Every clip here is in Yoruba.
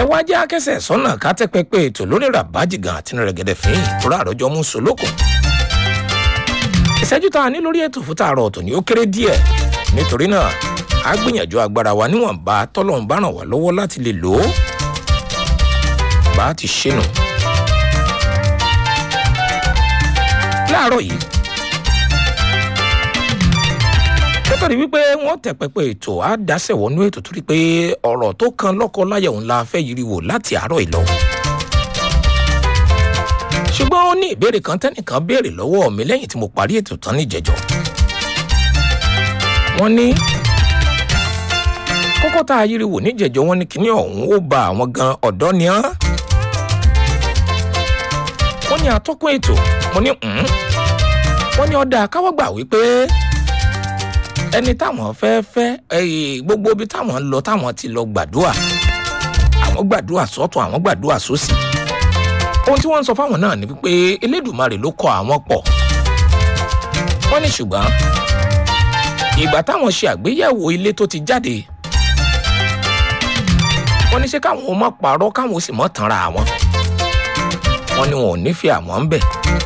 wá jẹ́ akẹ́sẹ̀ sọ́nà ká tẹ́ pẹpẹ ètò lórí ràbájì gan àti rẹ̀gẹ̀dẹ̀ fín ìtura àròjọ mú solókùn. ìṣẹ́jú tá a ní lórí ètò fún tààrọ̀ ọ̀tọ̀ ni ó kéré díẹ̀ nítorí náà a gbìyànjú agbára wa níwọ̀nba tọ́lọ́run bá ràn wá lọ́wọ́ láti lè lò ó bá a ti ṣe nù. láàárọ̀ yìí ó tọ́ni wípé wọ́n tẹ̀ pẹpẹ ètò á dáṣẹ̀ wọnú ètò torí pé ọ̀rọ̀ tó kan lọ́kọ láyà òun la fẹ́ yiri wò láti àárọ̀ ìlọ. ṣùgbọ́n ó ní ìbéèrè kan tẹ́nìkan béèrè lọ́wọ́ mi lẹ́yìn tí mo parí ètò tán níjẹ̀jọ́. wọ́n ní kókó tá a yiri wò níjẹ̀jọ́ wọn ní kíní ọ̀hún ó ba àwọn gan ọ̀dọ́ ni án. wọ́n ní atọ́kùn ètò mo ní wọ́n ní ọ̀dà káwọ́ gbà wípé ẹni táwọn fẹ́ fẹ́ gbogbo ibi táwọn lọ táwọn ti lọ gbàdúrà àwọn gbàdúrà sọ́tún àwọn gbàdúrà sósì ohun tí wọ́n ń sọ fáwọn náà ni wípé elédùnmarè ló kọ àwọn pọ̀ wọ́n ní ṣùgbọ́n ìgbà táwọn ṣe àgbéyẹ̀wò ilé tó ti jáde wọ́n ní ṣé káwọn ò mọ̀ pààrọ̀ káwọn ò sì mọ̀ tanra àwọn wọ́n ní wọn ò nífẹ̀ẹ́ àwọn ń bẹ̀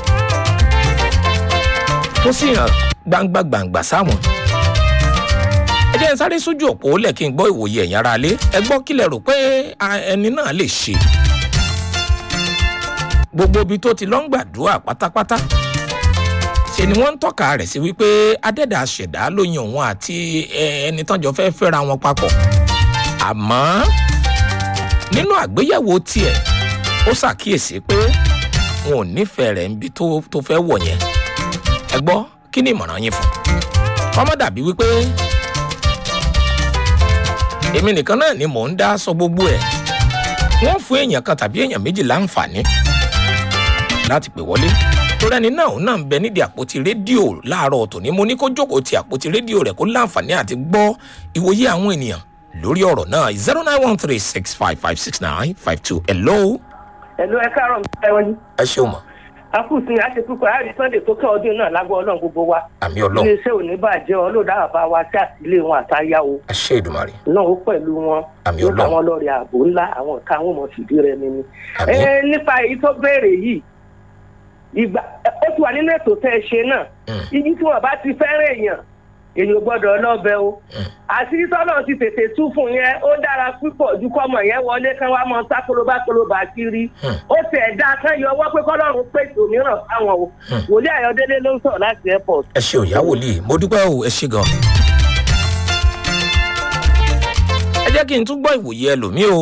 tó sì hàn gbangba gbangba sáwọn ẹ jẹ́ n sáré sójú òpó lẹ̀ kí n gbọ́ ìwòye ẹ̀yìn ara lé ẹ gbọ́ kílẹ̀ rò pé ẹni náà lè ṣe gbogbo ibi tó ti lọ́ ń gbàdúrà pátápátá ṣe ni wọ́n ń tọ́ka rẹ̀ sí wípé adẹ́dà ṣẹ̀dá ló yan òun àti ẹni tọ́jọ́ fẹ́ fẹ́ra wọn papọ̀ àmọ́ nínú àgbéyẹ̀wò tiẹ̀ ó ṣàkíyèsí pé wọn ò nífẹ̀ẹ́ rẹ̀ níbi tó fẹ́ wọ̀ yẹn ẹ gbọ́ kí ni ìmọ̀ràn yín fún ọmọ dàbí wípé èmi nìkan náà ni mò ń dá sọ gbogbo ẹ̀ wọ́n fún èèyàn kan tàbí èèyàn méjì láǹfààní láti pè wọlé torí ẹni náà òun náà ń bẹ nídìí àpótí rédíò láàárọ̀ tòní mo ní kó jókòó ti àpótí rédíò rẹ̀ kó láǹfààní àti gbọ́ ìwòye àwọn ènìyàn lórí ọ̀rọ̀ náà zero nine one three six five five six nine five two hello. hello ẹ káàárọ̀ mi ẹ wọ́n yí. ẹ ṣeun mọ̀ akúùsì àṣepúpọ̀ àárín sunday tó kẹ́ ọdún náà lágbó ọlọ́run gbogbo wa. àmì ọlọ́run iléeṣẹ́ òní bàjẹ́ ọlọ́dà àbá wa sí àtìlé wọn àtàyà o. àṣẹ ìdùmarè. náà ó pẹ̀lú wọn. àmì yóò ọlọ́run táwọn lọ́ọ̀rẹ́ ààbò ńlá àwọn ọ̀tá àwọn ọmọ fìdí rẹ mi ni. àmì ẹ nípa èyí tó béèrè yìí ìgbà ó ti wà nínú ètò tẹ́ ẹ ṣe náà ibi tí wọn bá ti fẹ́ràn èèyàn èèyàn gbọ́dọ̀ lọ́bẹ̀ o àṣírí tọ́lọ̀ ti tètè tú fún yẹn ó dára púpọ̀ ju kọ́mọ yẹn wọlé kán wá mọ sákòlóbá kólóbá kiri ó tẹ̀ dá kán yọ ọwọ́ pé kọ́lọ́run pèsè òmíràn fáwọn o wòlíì ayọ̀délé ló ń sọ̀rọ̀ láti airport. ẹ ṣe òyà wòlíì mo dúpẹ́ o ẹ ṣe gan. ẹ jẹ́ kí n tún gbọ́ ìwòye ẹlòmíì o.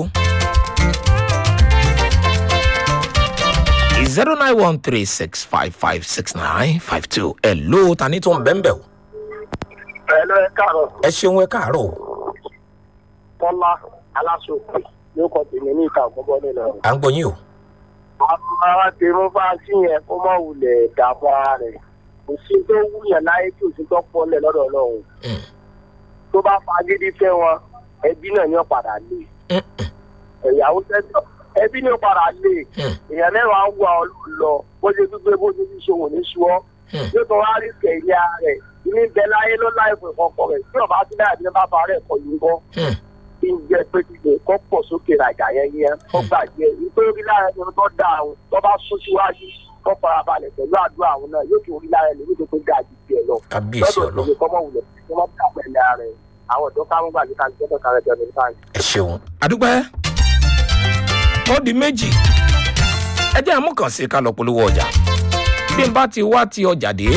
zero nine one three six five five six nine five two ẹ ló ta ní tó ń bẹ́ẹ̀ bẹ́ẹ̀ o. ẹ lọ ẹ káàárọ̀ ẹ ṣeun ẹ káàárọ̀ o. kọ́lá aláṣọpọ̀ yóò kọ́ tèmi ní ìta àkọ́bọ́ nínú ọ̀rọ̀. à ń gbọ́ yín o. àwọn ará ti mú fáṣí yẹn kó má wulẹ̀ dààmú ara rẹ̀ kò sí tó wúyàn láyé tí òsì tó pọ̀ lẹ̀ lọ́dọ̀ ọlọ́run tó bá fagídí fẹ́ wọn ẹbí náà ní ọ̀padà lé ẹ̀yàwó tẹ́tọ̀ ẹbí ní ọ̀padà lé èèyàn mẹ́wàá ń wà ọ́ lọ bó ṣe gbígbé bó ṣe fi ṣòwò ní ṣúọ́ yóò tó wá rí kẹ̀yà rẹ̀ ilé ń bẹ láyé ló láì fún ìkọ̀kọ̀ rẹ̀ tí ọba ti láyà ní bàbá rẹ̀ kọ̀ yín bọ́ kí n jẹ́ pé kíkẹ́ kọ́ pọ̀ sókè rajà yẹn yẹn kọ́ gbàgbé nítorí lára ẹni tó dá àwọn tó bá sún síwájú kọ́ farabalẹ̀ pẹ̀lú àdúrà àwọn náà yóò kí orí lára ẹni nítorí pé gàdí tiẹ̀ lọ kábíyèsí lọ́dọ̀ ọlọ́run òṣèlú kọ́mọ wulẹ̀ kí wọ́n bá pẹ̀lẹ́ ara rẹ̀ àwọn ọ̀dọ́ káwọn gbàgbé ká gbọ́dọ̀ kára ẹ̀jẹ̀ ní báyìí. ẹ ṣeun adúpẹ́ ó di méjì ẹ jẹ́ àmúkàn sí ká lọ polówó ọjà bí n bá ti wá ti ọjà dé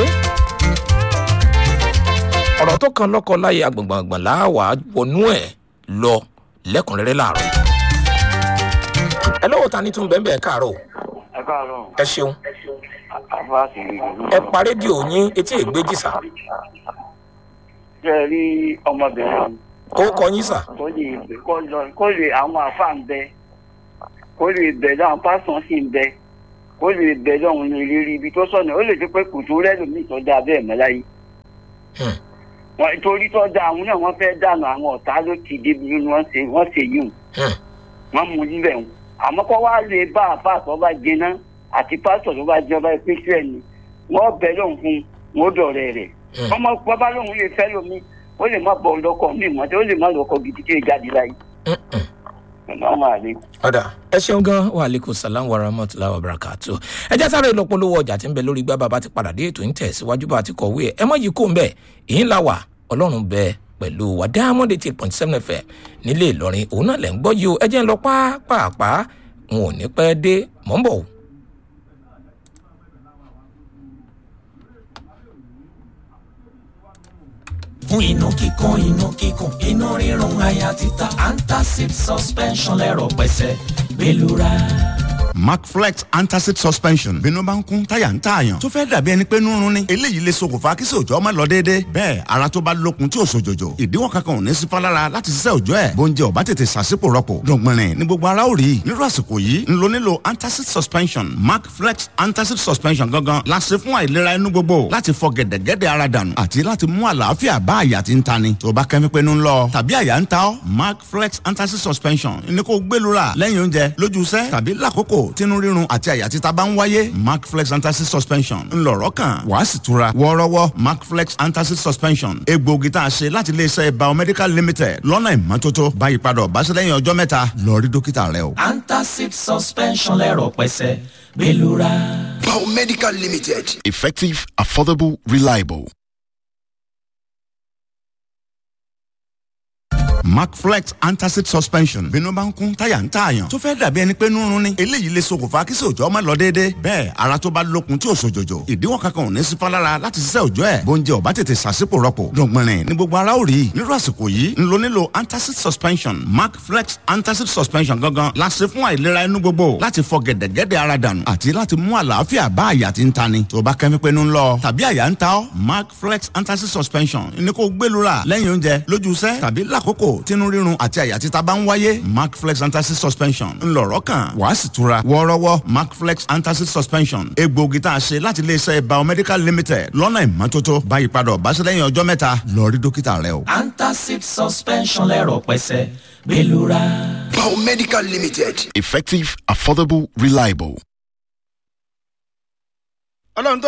ọ̀rọ̀ tó kan lọ́kọ láyé agbọ̀ngbọ̀ngbọ̀n láwà wọnú ẹ̀ lọ lẹ́kùnrẹ́rẹ́ láàárọ̀ ẹ lọ́wọ́ ta ní tún bẹ́ẹ̀ bẹ́ẹ̀ káàárọ̀ ẹ káàárọ̀ ẹ ṣeun àfáàsì ìlú ẹ pa rédíò yín etí ègbéjì sà ṣe rí ọmọbìnrin ó kọ yín sà kó lè kó lọ kó lè àwọn àfáà ń bẹ kó lè bẹ lọ́wọ́n pásítọ̀ sì ń bẹ kó lè bẹ lọ́wọ́n ní rírí ibi tó sọ̀nà ó lè ti pé kùtù rẹ́lòmíì tó dáa bẹ́ẹ̀ mọ́ láyé Hmm. wọn torí tó dáa àwọn náà wọ́n fẹ́ dànù àwọn ọ̀tá ló ti débi bí wọ́n ṣe wọ́n ṣe yìí Hmm. wọ́n mú níbẹ̀ wọn àmọ́ kó wá lè bá àfáà tó bá jiná àti pásítọ̀ tó bá jẹ́ ọba ìpínlẹ̀ ni wọ́n bẹ lóhùn fún wọn ó dọ̀rẹ́ rẹ̀ Hmm. ọmọ bàbá lóhùn lè fẹ́ lómi ó lè má bọ̀ lọ́kọ̀ mí mọ́tẹ́ ó lè má lọ́kọ̀ gidi tí ó jáde láyé Mm-mm. Assalamu alaikum. ọ̀dà ẹ ṣeun gan wa aleykum salam wa rahmatulah wa barakatu ẹ jẹ́ sáré lọ́pọ̀lọpọ̀ ọjà tí ń bẹ lórí gbá bàbá ti padà dé ètò ń tẹ̀síwájú bá ti kọ̀wé ẹ̀ ẹ mọ̀ yìí kó ń bẹ̀ èyí ńlá wà ọlọ́run bẹ pẹ̀lú wa diamond eight point seven fm nílé ìlọrin òun náà lẹ̀ ń gbọ́ yìí o ẹ jẹ́ ń lọ pàápàá n ò ní pẹ́ dé mọ́ ń bọ̀ o. fún inú kíkún inú kíkún inú rírun àyà títa antacid suspension lẹ́rọ̀ pẹ̀sẹ̀ gbẹlura. macflex antacid suspension bínú bá ń kún táyà ń tààyàn tó fẹ́ dàbí ẹni pé nírun ni eléyìí lè ṣokùnfà kí sòjọ́ ọmọ lọ déédéé bẹ́ẹ̀ ara tó bá lókun tí ò sòjòjò ìdíwọ́ kankan ò ní sí fálára láti ṣiṣẹ́ òjọ́ ẹ̀ bóúnjẹ ò bá tètè ṣàṣìpò rọpò dọ̀gbìnrin ní gbogbo ara ò rí nírú àsìkò yìí ń lo nílò antacid suspension macflex antacid suspension gangan la ṣe fún àìlera inú gbogbo láti fọ gẹ̀dẹ̀gẹ̀dẹ̀ ara dànù àti láti mú àlàáfíà bá àyà tí ń tani tó bá kẹ́mi pé ń lọ tàbí àyà ń ta ọ́ macflex antacid suspension ní kó gbẹlura lẹ́yìn oúnjẹ lójú iṣẹ́ tàbí lákòókò tínú rírun àti àyà títa bá ń wáyé macflex antacid suspension ńlọrọ kan wàá sì tura wọ́ọ́rọ́wọ́ macflex antacid suspension egbòogi tá a ṣe láti iléeṣẹ́ biomedical limited lọ́nà ìmọ́tótó báyìí padà ọ̀báṣẹ́ lẹ́yìn ọjọ́ mẹ́ta lọ rí dókítà rẹ o. antacid suspension lẹ́rọ̀ pẹ̀sẹ̀ gbẹlura. Biomedical Limited. Effective, affordable, reliable. macflex antacid suspension bínú bá ń kún táyà ń tààyàn tó fẹ́ dàbí ẹni pé nírun ni eléyìí lè ṣokùnfà kí sòjọ́ ọmọ lọ déédéé bẹ́ẹ̀ ara tó bá lókun tí ò sòjòjò ìdíwọ́ kankan ò ní sí fálára láti ṣiṣẹ́ òjọ́ ẹ̀ bóúnjẹ ò bá tètè ṣàṣìpò rọpò dọ̀gbìnrin ní gbogbo ara ò rí nírú àsìkò yìí ń lo nílò antacid suspension macflex antacid suspension gangan la ṣe fún àìlera inú gbogbo láti fọ gẹ̀dẹ̀gẹ̀dẹ̀ ara dànù àti láti mú àlàáfíà bá àyà tí ń tani tó bá kẹ́mi pé ń lọ tàbí àyà ń ta ọ́ macflex antacid suspension ní kó gbẹlura lẹ́yìn oúnjẹ lójú iṣẹ́ tàbí lákòókò tínú rírun àti àyà títa bá ń wáyé macflex antacid suspension ńlọrọ kan wàá sì tura wọ́ọ́rọ́wọ́ macflex antacid suspension egbòogi tá a ṣe láti iléeṣẹ́ biomedical limited lọ́nà ìmọ́tótó báyìí padà ọ̀báṣẹ́ lẹ́yìn ọjọ́ mẹ́ta lọ rí dókítà rẹ o. antacid suspension lẹ́rọ̀ pẹ̀sẹ̀ gbẹlura. Biomedical Limited. Effective, affordable, reliable. ọlọ́run tó